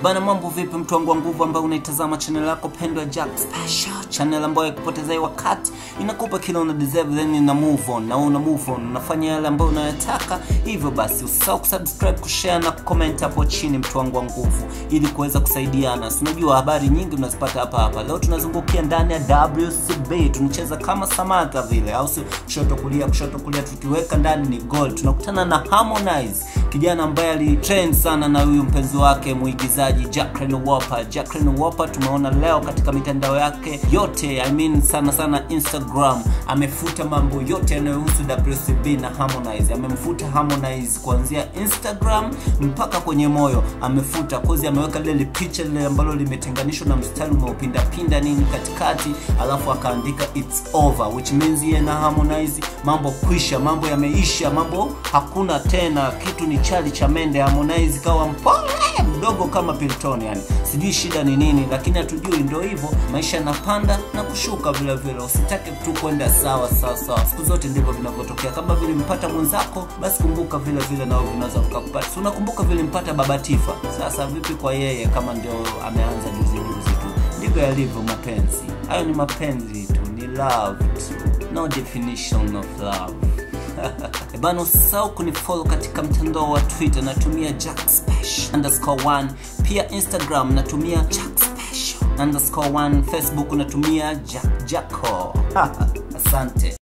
bana mambo vipi mtu wangu wa nguvu ambaye unaitazama channel yako pendwa Jack Special channel ambayo ikupotezai wakati inakupa kile una deserve then ina move on na una move on unafanya yale ambayo unayotaka hivyo basi usisahau kusubscribe kushare na comment hapo chini mtu wangu wa nguvu ili kuweza kusaidiana si unajua habari nyingi unazipata hapa hapa leo tunazungukia ndani ya WCB tunacheza kama Samantha vile au si kushoto kulia kushoto kulia tukiweka ndani ni goal tunakutana na Harmonize kijana ambaye alitrend sana na huyu mpenzi wake muigizaji Jacqueline Wolper. Jacqueline Wolper tumeona leo katika mitandao yake yote, I mean sana sana Instagram, amefuta mambo yote yanayohusu WCB na Harmonize. Amemfuta Harmonize kuanzia Instagram mpaka kwenye moyo, amefuta kozi, ameweka lile picha lile ambalo limetenganishwa na mstari umeupinda pinda nini katikati, alafu akaandika it's over, which means yeye na Harmonize mambo kwisha, mambo yameisha, mambo hakuna tena, kitu ni chali cha mende. Harmonize kawa mpole mdogo kama Pilton, yani sijui shida ni nini, lakini hatujui. Ndio hivyo, maisha yanapanda na kushuka vile vile. Usitake tu kwenda sawa sawa sawa, siku zote ndivyo vinavyotokea. Kama vile mpata mwenzako, basi kumbuka vile vile nao vinaweza vikakupata. Si unakumbuka vile mpata Baba Tifa? Sasa vipi kwa yeye, kama ndio ameanza juzi juzi tu? Ndivyo yalivyo mapenzi. Hayo ni mapenzi tu, ni love tu, no definition of love. bana usisahau kunifollow katika mtandao wa twitter natumia jack special underscore one pia instagram natumia jack special underscore one facebook natumia jack jacko asante